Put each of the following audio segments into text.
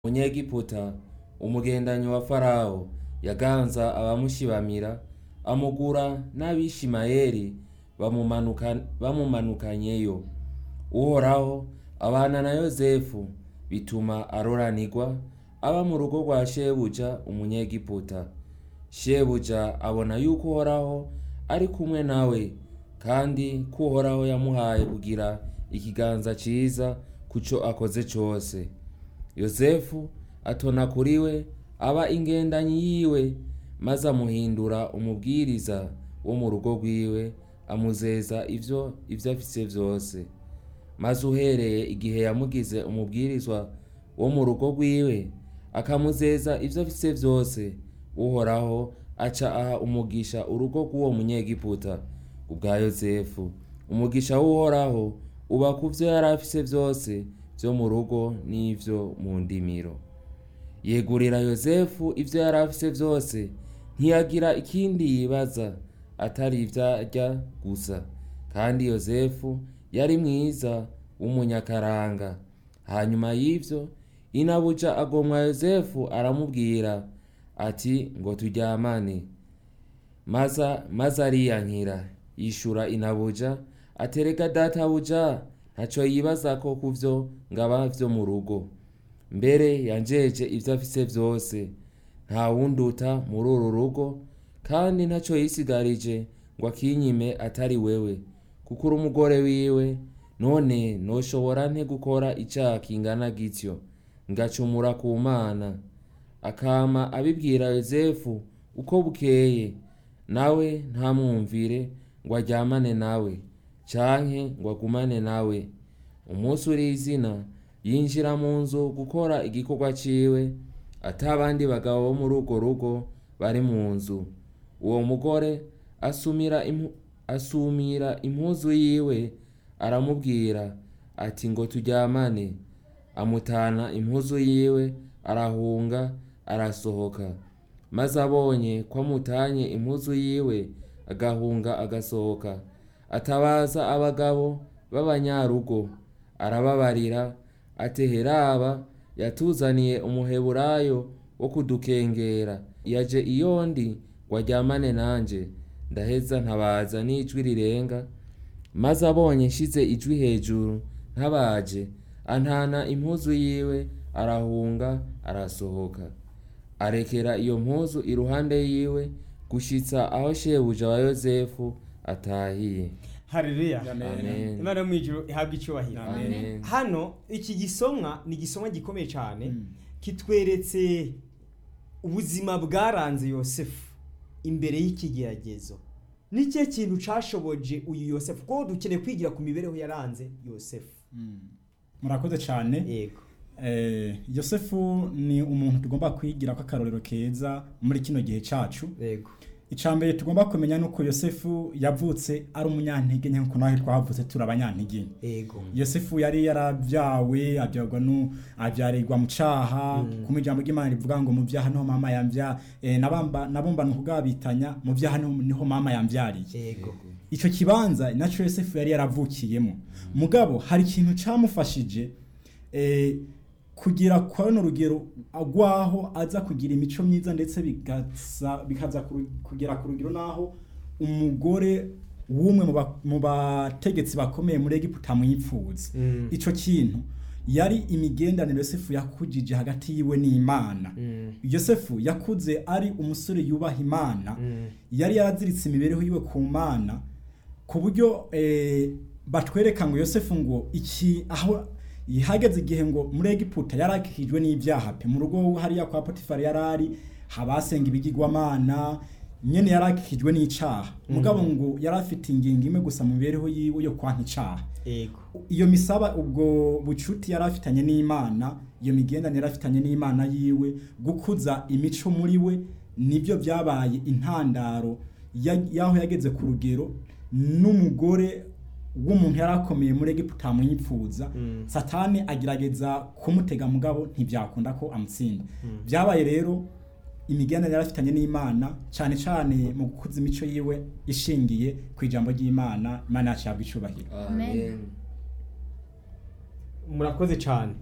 Munyegiputa umugendanyi wa Farawo yaganza abamushibamira amugura n'Abishimayeli bamumanuka- bamumanukanyeyo. Uhoraho abana na Yozefu bituma aroranirwa aba mu rugo rwa shebuja Umunyegiputa. Shebuja abona yuko Uhoraho ari kumwe nawe kandi ko Uhoraho yamuhaye kugira ikiganza ciza kuco akoze cose. Yozefu atona kuri we aba ingendanyi yiwe maze amuhindura umubwiriza wo mu rugo rwiwe amuzeza ivyo ivyo afise vyose. Maze uhereye igihe yamugize umubwirizwa wo mu rugo rwiwe akamuzeza ivyo afise vyose, Uhoraho aca aha umugisha urugo rw'uwo Munyegiputa kubwa Yozefu. Umugisha w'Uhoraho uba ku vyo yari afise vyose vyo mu rugo n'ivyo mu ndimiro. Yegurira Yozefu ivyo yari afise vyose, ntiyagira ikindi yibaza atari ivyo arya gusa. Kandi Yozefu yari mwiza w'umunyakaranga. Hanyuma y'ivyo, inabuja agomwa Yozefu aramubwira ati ngo turyamane. Maza maze ariyankira. Yishura inabuja ati erega databuja ntaco yibazako kuvyo ngaba vyo mu rugo. Mbere yanjeje ivyo afise vyose. Nta wunduta muri uru rugo, kandi ntaco yisigarije ngo akinyime atari wewe. Kuko uri umugore wiwe, none noshobora nte gukora icaha kingana gityo, ngacumura ku Mana? Akama abibwira Yozefu uko bukeye, nawe ntamwumvire ngo aryamane nawe, canke ngo agumane nawe. Umunsi urizina, yinjira mu nzu gukora igikorwa ciwe, ata bandi bagabo bo muri urwo rugo bari mu nzu. Uwo mugore asumira impu- asumira impuzu yiwe aramubwira ati ngo turyamane. Amutana impuzu yiwe arahunga arasohoka. Maze abonye ko amutanye impuzu yiwe agahunga agasohoka, atabaza abagabo b'abanyarugo arababarira ati heraba yatuzaniye umuheburayo wo kudukengera yaje iyo ndi ngo aryamane nanje ndaheza ntabaza n'ijwi rirenga maze abonye nshize ijwi hejuru ntabaje antana impuzu yiwe arahunga arasohoka arekera iyo mpuzu iruhande yiwe gushitsa aho shebuja wa yozefu atahiye Haleluya. Amen. Imana yo mwijuru ihabwa icyubahiro. Amen. Hano iki gisomwa ni igisomwa gikomeye cyane kitweretse ubuzima bwaranze Yosefu imbere y'ikigeragezo. Ni cyo kintu cashoboje uyu Yosefu kuko dukeneye kwigira ku mibereho yaranze Yosefu. murakoze cyane Yego. Eh, yosefu ni umuntu tugomba kwigira ko akarorero keza muri kino gihe cyacu Yego. icya mbere tugomba kumenya ni uko yosefu yavutse ari umunyantege nke nk'uko nawe twavutse turi abanyantege nke Yego. yosefu yari yarabyawe abyarwa nu abyarirwa mu cyaha kuma ijambo ry'imana rivuga ngo mu byaha niho mama yambya eh, nabamba nabumbana ukugabitanya mu byaha niho, niho mama yambyariye Yego. icyo kibanza nacyo yosefu yari yaravukiyemo mugabo hari ikintu cyamufashije eh, kugira kwa runo rugero agwaho aza kugira imico myiza ndetse bikaza bikaza kuru- kugera ku rugero naho umugore w'umwe mu ba- mu bategetsi bakomeye muri Egiputa mwipfuza Mm. ico kintu yari imigendanire Yosefu yakujije hagati yiwe n'Imana Mm. Yosefu yakuze ari umusore yubaha Imana Mm. yari yaraziritse imibereho yiwe ku Mana ku buryo eh, batwereka ngo Yosefu ngo iki aho hageze igihe ngo muri Egiputa yarakijwe n'ibyaha pe mu rugo hariya kwa Potifari yarari habasenga ibigirwamana nyene yarakijwe n'icaha mugabo ngo yari afite ingingo imwe gusa mu mibereho yiwe yo kwanka icaha Yego. iyo misaba ubwo bucuti yari afitanye n'imana iyo migendanire yari afitanye n'imana yiwe gukuza imico muri we nibyo byabaye intandaro ya- y'aho yageze ku rugero n'umugore w'umuntu yari akomeye muri egiputa mwipfuza Mm. satani agerageza kumutega mugabo ntibyakunda ko amutsinda byabaye rero imigendanire yari afitanye n'imana cyane cyane mu gukuza imico yiwe ishingiye ku ijambo ry'imana imana yacu yabwa icubahiro amen murakoze cyane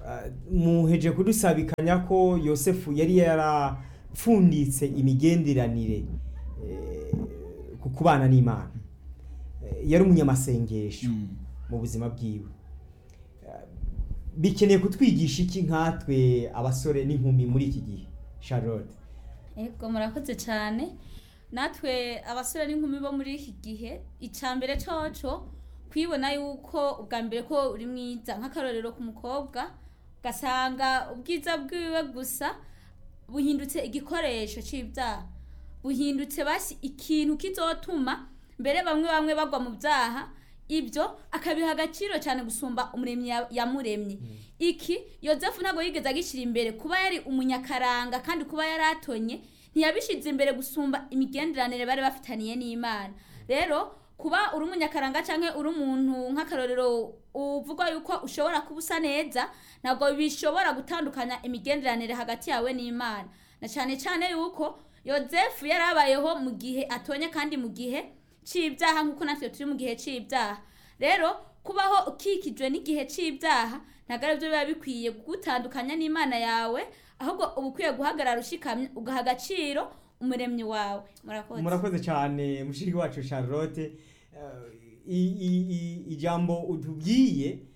Ah, muheje kudusabikanya ko yosefu yari yarapfunditse imigenderanire eh, ku kubana n'imana Eh, yari umunyamasengesho mu buzima bwiwe Ah, bikeneye kutwigisha iki nkatwe abasore n'inkumi muri iki gihe charlotte Ego murakoze cyane natwe abasore n'inkumi bo muri iki gihe icambere coco kwibona yuko ubwa mbere ko uri mwiza nk'akarorero ku mukobwa ugasanga ubwiza bwiwe gusa buhindutse igikoresho c'ibyaha buhindutse basi ikintu kizotuma mbere bamwe bamwe bagwa mu byaha ibyo akabiha agaciro cyane gusumba umuremyi ya- yamuremye iki yosefu ntabwo yigeze agishyira imbere kuba yari umunyakaranga kandi kuba yari atonye ntiyabishyize imbere gusumba imigenderanire bari bafitaniye n'imana rero kuba uri umunyakaranga cyangwa uri umuntu nk'akarorero uvuga yuko ushobora kuba usa neza ntabwo bishobora gutandukanya imigenderanire hagati yawe n'imana na cyane cyane yuko yosefu yari abayeho mu gihe atonye kandi mu gihe c'ibyaha nk'uko natwe turi mu gihe c'ibyaha rero kubaho ukikijwe n'igihe c'ibyaha ntabwo ari byo biba bikwiye kugutandukanya n'imana yawe ahubwo uba ukwiye guhagarara ushikamye ugaha agaciro umuremyi wawe murakoze murakoze cyane mushiki wacu charlotte Eh, i- i- i- ijambo utubwiye eh,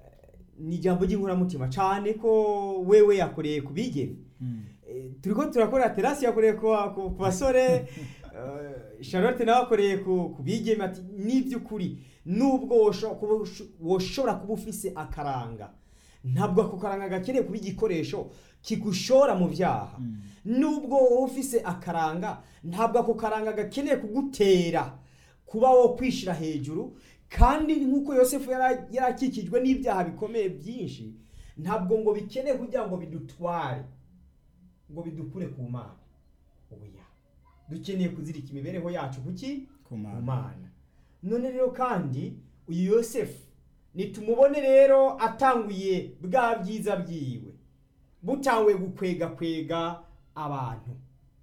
ni ijambo ry'inkoramutima cyane ko wewe yakoreye ku bigeni Eh, turiko turakora terasi yakoreye ku ku- ku basore eh, charlotte nawe akoreye ku ku bigeme ati n'iby'ukuri nubwo wosho- kuba usho- woshobora kuba ufise akaranga ntabwo ako karanga gakeneye kuba igikoresho kigushora mu byaha nubwo wowe ufise akaranga ntabwo ako karanga gakeneye kugutera kuba wo kwishyira hejuru kandi nk'uko yosefu yara- yari akikijwe n'ibyaha bikomeye byinshi ntabwo ngo bikeneye kugira ngo bidutware ngo bidukure ku mana oya dukeneye kuzirika imibereho yacu kuki Ku Mana. ku mana none rero kandi uyu yosefu nitumubone rero atanguye bwa byiza byiwe butanguye gukwega kwega abantu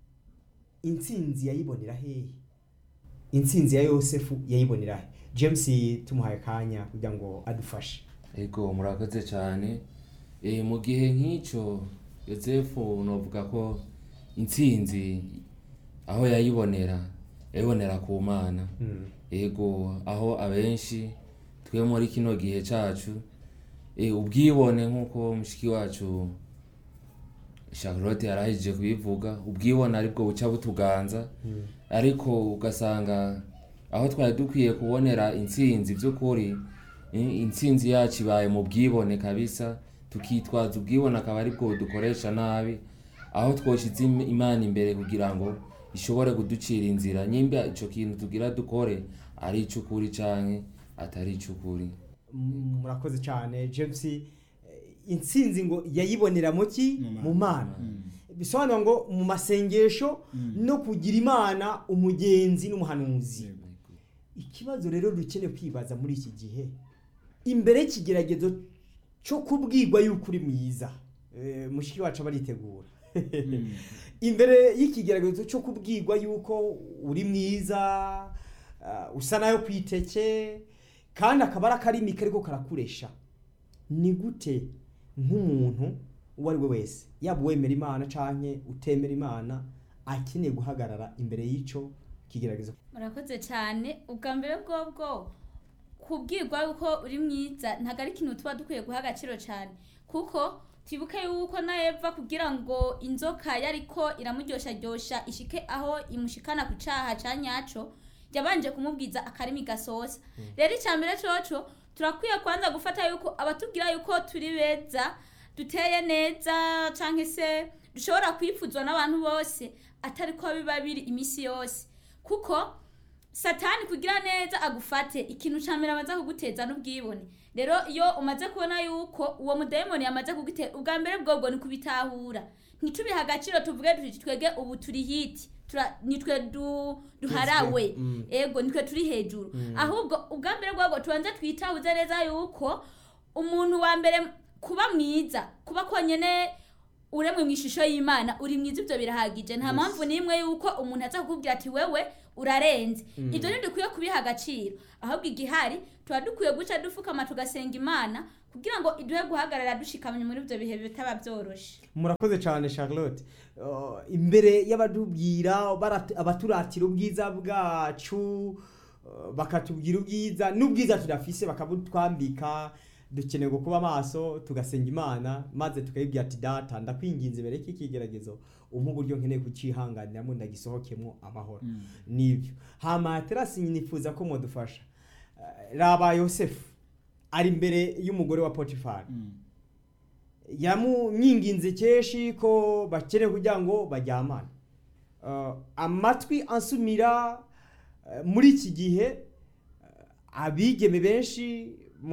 intsinzi yayibonera hehe intsinzi ya yosefu yayibonera he james tumuhaye akanya kugira ngo adufashe ego murakoze cyane e, mu gihe nk'icyo yosefu novuga ko intsinzi aho yayibonera yayibonera ku mana ego aho abenshi twe muri kino gihe cyacu e, ubwibone nk'uko mushiki wacu charlotte yarahejije kubivuga ubwibone aribwo buca butuganza ariko ugasanga aho twari dukwiye kubonera intsinzi by'ukuri eh, intsinzi yacu ibaye mu bwibone kabisa tukitwaza ubwibone akaba aribwo dukoresha nabi aho twoshize im- imana imbere kugira ngo ishobore kuducira inzira nyimba ico kintu tugira dukore ari ic'ukuri canke atari ic'ukuri Mm, murakoze cyane james eh, intsinzi ngo yayibonera mu ki Mu Mana. mu mana bisobanura ngo mu masengesho no kugira imana umugenzi n'umuhanuzi ikibazo rero dukeneye kwibaza muri iki gihe imbere y'ikigeragezo cyo kubwirwa yuko uri mwiza Eh, mushiki wacu aba aritegura imbere y'ikigeragezo cyo kubwirwa yuko uri mwiza ah, usa nayo ku iteke kandi akaba ari akarimi kariko karakuresha ni gute nk'umuntu uwo ari we wese yaba uwemera imana canke utemera imana akeneye guhagarara imbere y'ico kigeragezo murakoze cyane ubwa mbere bwobwo kubwirwa yuko uri mwiza ntabwo ari ikintu tuba dukwiye guha agaciro cyane kuko twibuke yuko na eva kugira ngo inzoka yariko iramuryoshya ishike aho imushikana ku cyaha cya nyaco yabanje kumubwiza akarimi gasosa rero icya mbere coco turakwiye kwanza gufata yuko abatubwira yuko turi beza duteye neza cyangwa se dushobora kwifuzwa n'abantu bose atari ko biba biri iminsi yose kuko satani kugira neza agufate ikintu cya mbere amaze kuguteza n'ubwibone rero iyo umaze kubona yuko uwo mudayimoni yamaze kugutera ubwa mbere bwobwo ni kubitahura ntitubihe agaciro tuvuge tuti twege ubu turi hiti tura- nitwe du, duharawe Mm. ego nitwe turi hejuru ahubwo ubwa mbere bwobwo tubanze twitahuze neza yuko umuntu wa mbere kuba mwiza kuba konyene uremwe mu ishusho y'imana uri mwiza ibyo birahagije nta mpamvu n'imwe yuko umuntu aza kukubwira ati wewe urarenze ibyo ntidukwiye kubiha agaciro ahubwo igihari tuba dukwiye guca dupfukama tugasenga imana kugira ngo iduhe guhagarara dushikamye muri ibyo bihe bitaba byoroshe murakoze cyane charlotte Uh, imbere y'abadubwira barat- abaturatira ubwiza bwacu uh, bakatubwira ubwiza n'ubwiza tudafise bakabutwambika dukeneye kuba maso tugasenga imana maze tukayibwira ati data ndakwinginze imbere y'iki kigeragezo umpa uburyo nkeneye kucihanganiramo ndagisohokemo amahoro nibyo hama terasi nifuza ko mwadufasha Uh, raba yosefu ari imbere y'umugore wa potifari yamunyinginze keshi ko bakeneye kugira ngo baryamane Uh, amatwi ansumira uh, muri iki gihe uh, abigeme benshi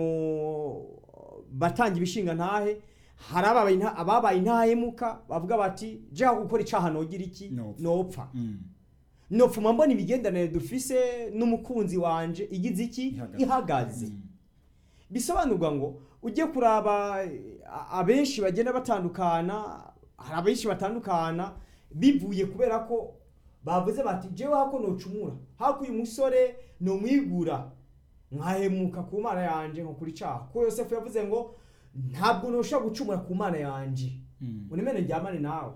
mu batanga ibishinga ntahe hari ababaye inta- ababaye intahemuka bavuga bati jeha gukora icaha nogira iki Nopfa." nopfa Mm. nopfuma mbona imigenderanire dufise n'umukunzi wanje igize iki Ihagaze. ihagaze Mm. bisobanurwa ngo ujye kuraba eh, a- abenshi bagenda batandukana hari abenshi batandukana bivuye kubera ko bavuze bati jewe hako nocumura hako uyu musore nomwigura nkahemuka ku mana yanje nko kuri caha ko yosefu yavuze ngo ntabwo noshobora gucumura ku mana yanje Mm. unemene njyamane nawe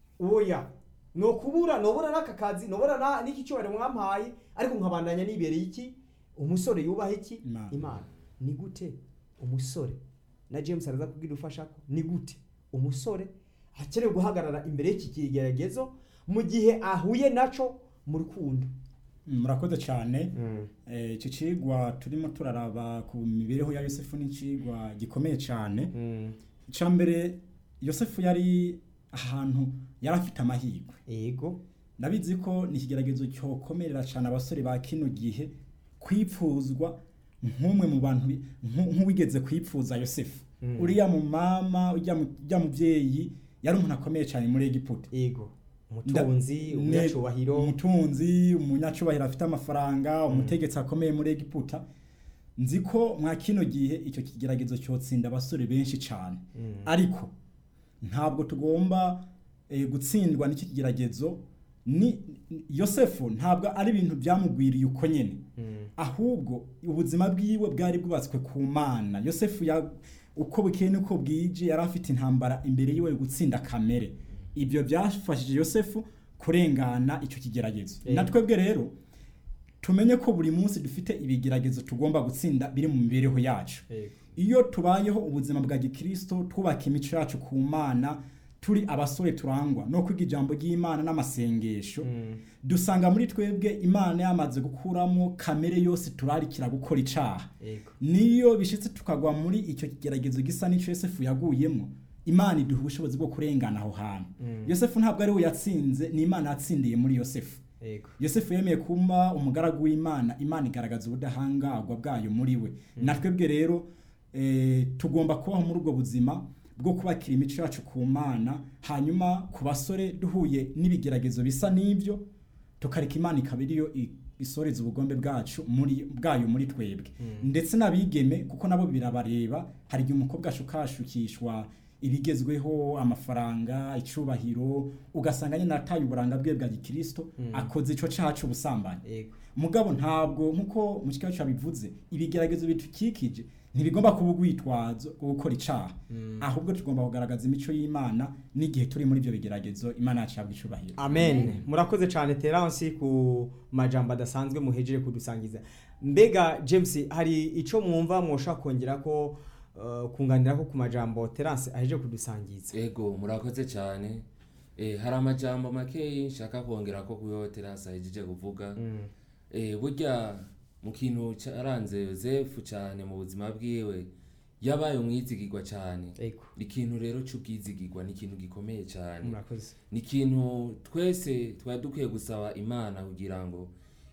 oya nokubura nobura n'aka kazi nobura na- n'iki cyubahiro mwampaye ariko nkabandanya nibereye iki umusore yubaha iki Imana. imana ni gute umusore na james araza kubwira ufasha ko ni gute umusore akeneye guhagarara imbere y'iki kigeragezo mu gihe ahuye naco mu rukundo Mm, murakoze cyane Eh, iki cigwa turimo turaraba ku mibereho ya yosefu ni icigwa gikomeye cyane icya mbere yosefu yari ahantu yari afite amahirwe ego ndabizi ko ni ikigeragezo cyokomerera cyane abasore ba kino gihe kwipfuzwa nk'umwe mu bantu bi- nku- nk'uwigeze kwipfuza yosefu Mm. uriya mu mama ujya mu- ujya mubyeyi yari umuntu akomeye cyane muri egiputa ego umutunzi Ne- umunyacubahiro umutunzi umunyacubahiro afite amafaranga umutegetsi akomeye muri egiputa nzi ko mwa kino gihe icyo kigeragezo cyotsinda abasore benshi cyane Mm. ariko ntabwo tugomba eh, gutsindwa n'iki kigeragezo ni yosefu ntabwo ari ibintu byamugwiriye uko nyine Mm. ahubwo ubuzima bwiwe bwari bwubatswe ku mana yosefu ya uko bukeye n'uko bwije yari afite intambara imbere yiwe yo gutsinda kamere ibyo byafashije yosefu kurengana icyo kigeragezo Eh. na twebwe rero tumenye ko buri munsi dufite ibigeragezo tugomba gutsinda biri mu mibereho yacu ego iyo tubayeho ubuzima bwa gikristo twubaka imico yacu ku mana turi abasore turangwa no kwiga ijambo ry'imana n'amasengesho Mm. dusanga muri twebwe imana yamaze gukuramo kamere yose turarikira gukora icaha ego niyo bishitse tukagwa muri icyo kigeragezo gisa n'icyo yosefu yaguyemo imana iduha ubushobozi bwo kurengana aho hantu Mm. yosefu ntabwo ari we yatsinze ni imana yatsindiye muri yosefu ego yosefu yemeye kuba umugaragu w'imana imana igaragaza ubudahangarwa bwayo muri we na twebwe rero eh, tugomba kubaho muri ubwo buzima bwo kubakira imico yacu ku mana hanyuma ku basore duhuye n'ibigeragezo bisa n'ibyo tukareka imana ikaba ariyo i- isoreza ubugombe bwacu muri bwayo muri twebwe ndetse n'abigeme kuko nabo birabareba hari igihe umukobwa ashukashukishwa ibigezweho amafaranga icubahiro ugasanga nyine ataye uburanga bwe bwa gikristo akoze ico caha c'ubusambanyi ego mugabo ntabwo nkuko mu kigo bivuze ibigeragezo bitukikije ntibigomba kuba urwitwazo rwo gukora icaha ahubwo tugomba kugaragaza imico y'imana n'igihe turi muri ibyo bigeragezo imana yacu yabwa icubahiro amen murakoze cyane terance ku majambo adasanzwe muhejeje kudusangiza mbega james hari icyo mwumva mwoshaka kongera ko uh, kunganira ko ku majambo terance ahejeje kudusangiza ego murakoze cyane eh, hari amajambo makeyi nshaka kongera ko kuyo terasi ahejeje kuvuga Mm. eh, burya mu kintu cyaranze yosefu cyane mu buzima bwiwe yabaye umwizigirwa cyane ego ikintu rero cy'ubwizigirwa ni ikintu gikomeye cyane murakoze ni ikintu twese twari dukwiye gusaba imana kugira ngo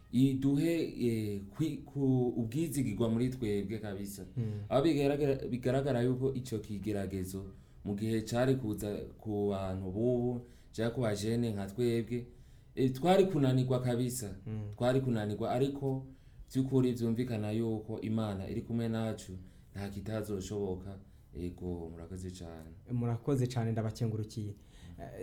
iduhe eh, kwi- ku- ubwizigirwa muri twebwe kabisa Mm. aho bigaragara- bigaragara yuko icyo kigeragezo mu gihe cyari kuza ku bantu bubu cyangwa ku bajene nka twebwe eh, twari kunanirwa kabisa Mm. twari kunanirwa ariko by'ukuri byumvikana yuko imana iri kumwe nacu nta kitazoshoboka ego murakoze cyane murakoze cyane ndabakengurukiye Eh,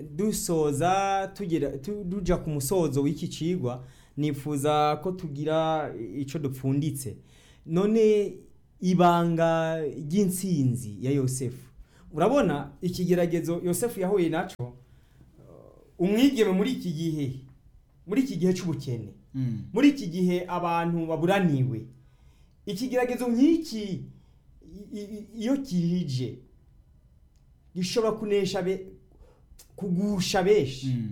dusoza tugera tu- tuja ku musozo w'iki cigwa nifuza ko tugira icyo dupfunditse none ibanga ry'intsinzi ya yosefu urabona ikigeragezo yosefu yahuye nacyo uh, umwigeme muri iki gihe muri iki gihe cy'ubukene Mm. muri iki gihe abantu baburaniwe ikigeragezo nk'iki i- i- iyo kihije gishobora kunesha be- kugusha benshi Mm.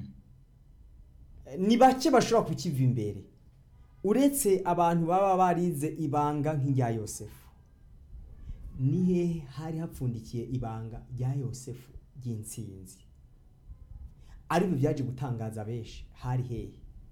ni bake bashobora kukiva imbere uretse abantu baba barize ibanga nk'irya yosefu ni hehe hari hapfundikiye ibanga rya yosefu ry'intsinzi aribyo byaje gutangaza benshi hari hehe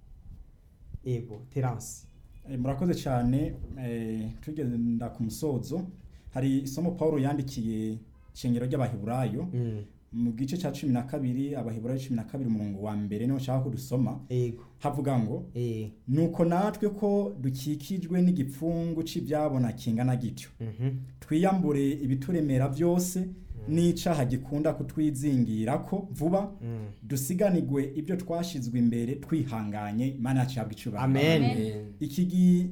ego terance Eh, murakoze cyane eh, tugenda ku musozo hari isomo paul yandikiye ishengero ry'abaheburayo mu gice cya cumi na kabiri abaheburayo cumi na kabiri umurongo wa mbere niho nshaka ko dusoma ego havuga ngo eh nuko natwe ko dukikijwe n'igipfungu cy'ibyabona kingana gityo mhm twiyambure ibituremera byose n'icaha gikunda kutwizingira ko vuba mm. dusiganirwe ibyo twashizwe imbere twihanganye imana yacu yabwa icubahiro amen Amen. iki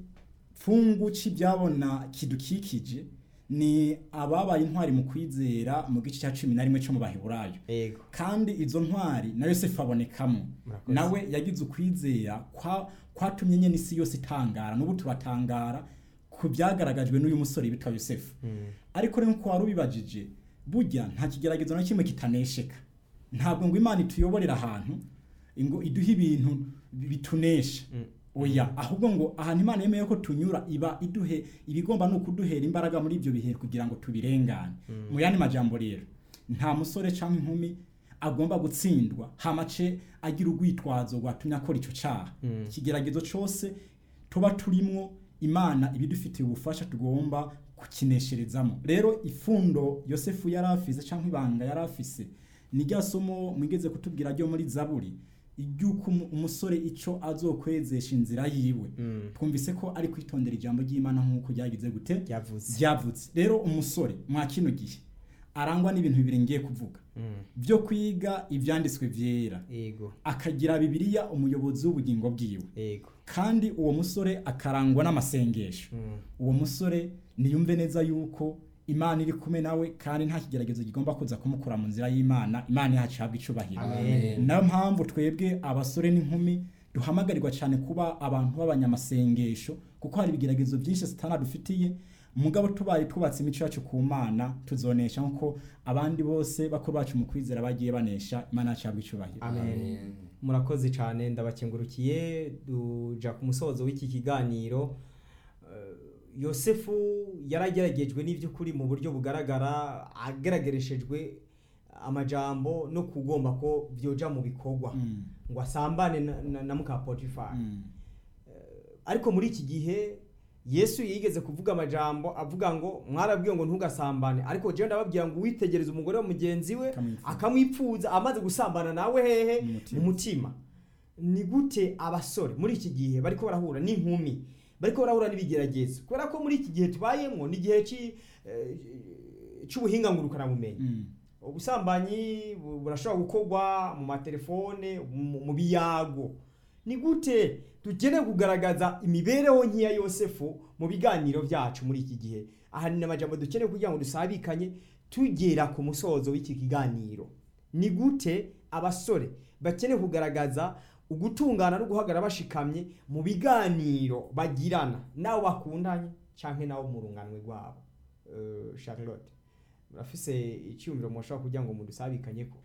gipfungu cy'ibyabona kidukikije ni ababaye intwari mu kwizera mu gice cya cumi na rimwe cyo mu baheburayo ego kandi izo ntwari na yosefu abonekamo Murakoze. nawe yagize ukwizera kwa- kwatumye nyine isi yose itangara n'ubu turatangara ku byagaragajwe n'uyu musore witwa yosefu Mm. ariko rero nkuko wari ubibajije burya nta kigeragezo na kimwe kitanesheka ntabwo ngo imana ituyoborera ahantu ngo iduhe ibintu bitunesha Mm. oya ahubwo ngo ahantu imana yemeye ko tunyura iba iduhe ibigomba ni ukuduhera imbaraga muri ibyo bihe kugira ngo tubirengane mu yandi majambo rero nta musore cyangwa inkumi agomba gutsindwa hamace agira urwitwazo rwatumye akora icyo cyaha Mm. ikigeragezo cyose tuba turimwo imana ibidufitiye ubufasha tugomba kukinesherezamo rero ifundo yosefu yari afise cyangwa ibanga yari afise ni rya somo mwigeze kutubwira ryo muri zaburi iry'uko umu- umusore icyo azokwezesha inzira yiwe Mm. twumvise ko ari kwitondera ijambo ry'imana nk'uko ryagize gute Ryavuze. ryavutse rero umusore mwa kino gihe arangwa n'ibintu bibiri ngiye kuvuga Mm. byo kwiga ibyanditswe byera ego akagira bibiliya umuyobozi w'ubugingo bwiwe ego kandi uwo musore akarangwa n'amasengesho Mm. uwo musore niyumve neza yuko imana iri kumwe nawe kandi nta kigeragezo kigomba kuza kumukura mu nzira y'imana imana yacu ihabwa icubahiro Amen. nayo mpamvu twebwe abasore n'inkumi duhamagarirwa cyane kuba abantu b'abanyamasengesho kuko hari ibigeragezo byinshi satana dufitiye mugabo tubaye twubatse imico yacu ku mana tuzonesha nk'uko abandi bose bakuru bacu mu kwizera bagiye banesha imana yacu ihabwa icubahiro Amen. Amen. murakoze cyane ndabakengurukiye duja ku musozo w'iki kiganiro Eh, yosefu yarageragejwe n'iby'ukuri mu buryo bugaragara agaragarishejwe amajambo no kugomba ko byoja mu bikorwa Mm. ngo asambane na, na, na muka potifari Mm. ariko muri iki gihe yesu yigeze kuvuga amajambo avuga ngo mwarabwiye ngo ntugasambane ariko jewe ndababwira ngo witegereze umugore wa mugenzi we Akamwipfuza. akamwipfuza amaze gusambana nawe hehe Mu mutima. mu mutima ni gute abasore muri iki gihe bariko barahura n'inkumi bariko barahura n'ibigeragezo kubera ko muri iki gihe tubayemo ni igihe ci- eh, c'ubuhinga ngurukanabumenyi Mm. ubusambanyi bu- burashobora gukorwa mu matelefone mu mu biyago ni gute dukeneye kugaragaza imibereho nk'iya yosefu mu biganiro byacu muri iki gihe aha ni amajambo dukeneye kugira ngo dusabikanye tugera ku musozo w'iki kiganiro ni gute abasore bakeneye kugaragaza ugutungana no guhagarara bashikamye mu biganiro bagirana n'abo bakundanye cyangwa n'abo mu runganwe rwabo Eh, charlotte murafise icyumviro mushobora kugira ngo mudusabikanye ko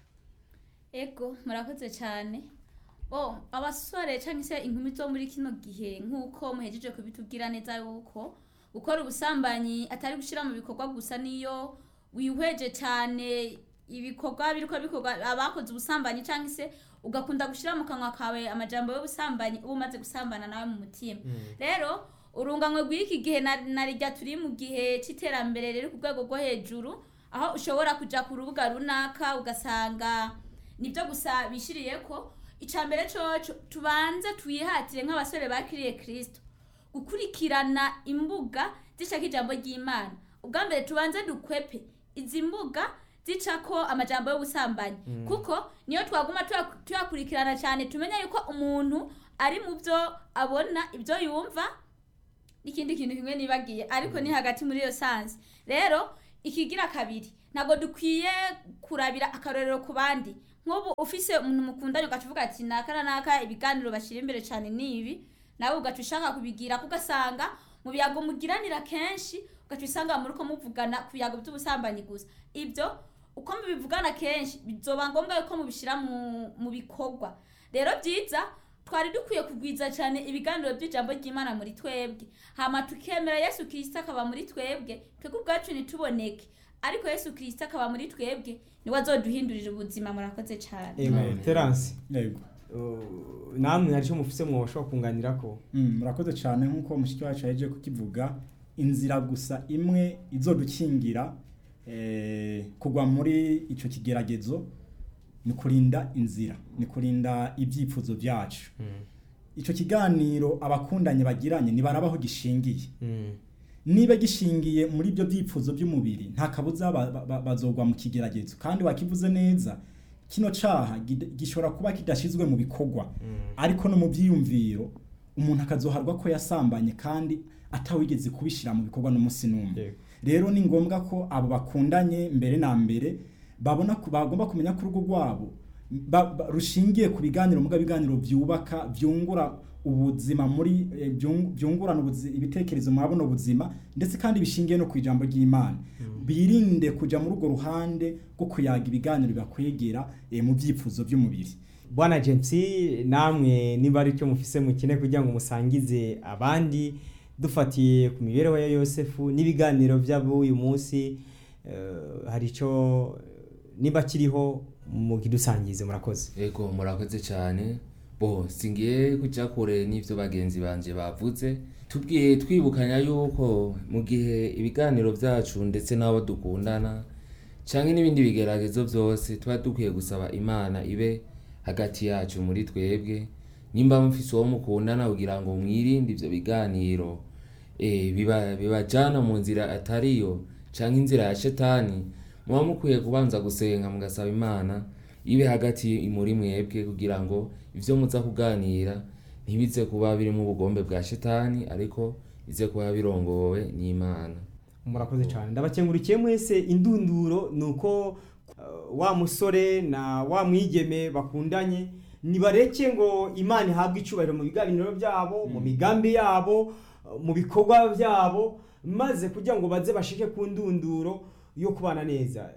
ego murakoze cyane bo abasore cyangwa se inkumi zo muri kino gihe nk'uko muhejeje kubitubwira neza yuko gukora ubusambanyi atari gushyira mu bikorwa gusa niyo wihweje cyane ibikorwa biriko bikorwa abakoze ubusambanyi cyangwa se ugakunda gushyira mu kanwa kawe amajambo y'ubusambanyi uba umaze gusambana nawe mu mutima rero urunganwe rw'iki gihe na na rijya turi mu gihe cy'iterambere riri ku rwego rwo hejuru aho ushobora kujya ku rubuga runaka ugasanga nibyo gusa bishyiriye ko icya mbere cyoco tubanze twihatire nk'abasore bakiriye kirisito gukurikirana imbuga zishaka ijambo ry'imana ubwa mbere tubanze dukwepe izi mbuga zicako amajambo y'ubusambanyi kuko niyo twaguma tuya- tuyakurikirana cyane tumenya yuko umuntu ari mu byo abona ibyo yumva n'ikindi kintu kimwe nibagiye ariko ni hagati muri iyo sansi rero ikigira kabiri ntabwo dukwiye kurabira akarorero ku bandi nk'ubu ufise umuntu mukundanye ugaca uvuga ati naka na naka ibiganiro bashyira imbere cyane ni ibi nawe ugaca ushaka kubigira kugasanga mu biyago mugiranira kenshi ugaca usanga muri ko muvugana ku biyago by'ubusambanyi gusa ibyo uko mubivugana kenshi bizoba ngombwa yuko mubishyira mu, mu bikorwa rero byiza twari dukwiye kugwiza cyane ibiganiro by'ijambo ry'imana muri twebwe hama tukemera yesu kirisita akaba muri twebwe twebwe ubwacu ntituboneke ariko yesu kirisita akaba muri twebwe niwe azoduhindurira ubuzima murakoze cyane amen terance yego uh, namwe hari icyo mufise mwoshobora kunganira ko Mm, murakoze cyane nk'uko mushiki wacu yaje kukivuga inzira gusa imwe izodukingira eh, kugwa muri icyo kigeragezo ni kurinda inzira ni kurinda ibyifuzo byacu icyo kiganiro abakundanye bagiranye ntibarabaho gishingiye niba gishingiye muri ibyo byifuzo by'umubiri nta kabuza ba- ba- ba- bazogwa mu kigeragezo kandi wakivuze neza kino caha gid- gishobora kuba kidashizwe mu bikorwa ariko no mu byiyumviro umuntu akazoharwa ko yasambanye kandi atawigeze kubishyira mu bikorwa n'umunsi n'umwe Yego. rero ni ngombwa ko abo bakundanye mbere na mbere babona ko bagomba kumenya ko urugo rwabo ba- ba- rushingiye ku biganiro muga biganiro byubaka byungura ubuzima muri eh, byung- byungurana ubuzi- ibitekerezo muri buno buzima ndetse kandi bishingiye no ku ijambo ry'imana birinde kuja muri urwo ruhande rwo kuyaga ibiganiro bibakwegera eh, mu byifuzo by'umubiri bwana james namwe niba ari cyo mufise mukine kugira ngo musangize abandi dufatiye ku mibereho ya yosefu n'ibiganiro by'uyu munsi eh, hari icyo niba kiriho mukidusangize murakoze ego murakoze cyane bo singiye kujya kure n'ibyo bagenzi banjye bavuze tubwiye twibukanya yuko mu gihe ibiganiro byacu ndetse n'abo dukundana cyangwa n'ibindi bigeragezo byose tuba dukwiye gusaba imana ibe hagati yacu muri twebwe nimba mufise uwo mukundana kugira ngo mwirinde ibyo biganiro eh, biba- bibajyana mu nzira atariyo cyangwa inzira ya shetani muba mukwiye kubanza gusenga mugasaba imana ibe hagati muri mwebwe kugira ngo ibyo muza kuganira ntibize kuba birimo ubugombe bwa shetani ariko bize kuba birongowe n'imana murakoze cyane ndabakengurikiye mwese indunduro ni uko uh, wa musore na wa mwigeme bakundanye nibareke ngo imana ihabwe icyubahiro mu biganiro byabo mu migambi yabo uh, mu bikorwa byabo maze kugira ngo baze bashike ku ndunduro yo kubana neza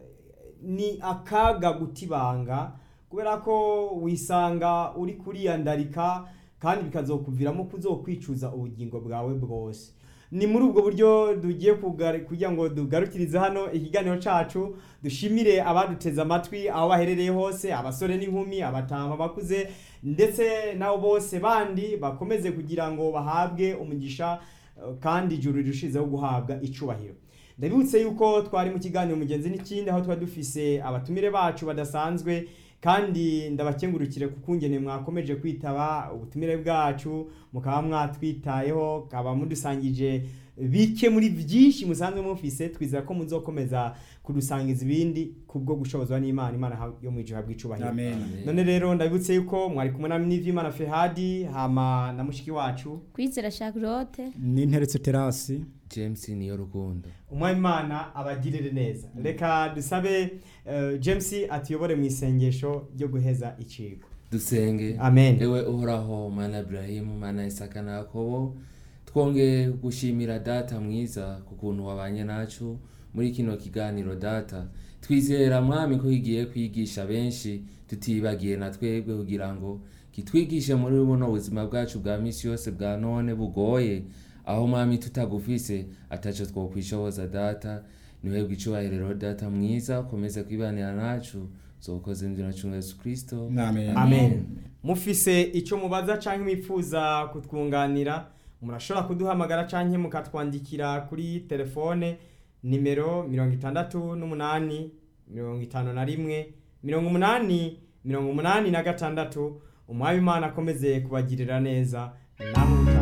ni akaga guta ibanga kubera ko wisanga uri kuriyandarika kandi bikazokuviramo kuzokwicuza ubugingo bwawe bwose ni muri ubwo buryo tugiye kugari- kugira ngo dugarukirize hano ikiganiro cacu dushimire abaduteze amatwi aho baherereye hose abasore n'inkumi abatama bakuze ndetse nabo bose bandi bakomeze kugira ngo bahabwe umugisha eh, kandi ijuru rirushizeho guhabwa icubahiro ndabibutse yuko twari mu kiganiro mugenzi n'ikindi aho tuba dufise abatumire bacu badasanzwe kandi ndabakengurukire ku kungene mwakomeje kwitaba ubutumire bwacu mukaba mwatwitayeho kaba mudusangije bike muri byinshi musanzwe mufise twizera ko muzokomeza kudusangiza ibindi kubwo gushobozwa n'imana imana ha- yo mu ijuru bw'icubahiro amen none rero ndabibutse yuko mwari kumwe na n'ivyimana fehadi hama na mushiki wacu kwizera charlotte n'interetse terasi james niyo rukundo umwami imana abagirire neza reka dusabe eh, james atuyobore mu isengesho ryo guheza icigwa dusenge amen ewe uhoraho mana iburahimu mana isaka na yakobo twongeye gushimira data mwiza ku kuntu wabanye nacu muri kino kiganiro data twizera mwami ko kigiye kwigisha benshi tutibagiye na twebwe kugira ngo kitwigishe muri buno buzima bwacu bwa misi yose bwa none bugoye aho mwami tutagufise ataco twokwishoboza data niwe bw'icubahiro data mwiza ukomeze kwibanira nacu zokoze inzira cunga yesu kristo amen amen mufise icyo mubaza canke mwifuza kutwunganira murashobora kuduhamagara canke mukatwandikira kuri telefone nimero mirongo itandatu n'umunani mirongo itanu na rimwe mirongo umunani mirongo umunani na gatandatu umwami imana akomeze kubagirira neza namwe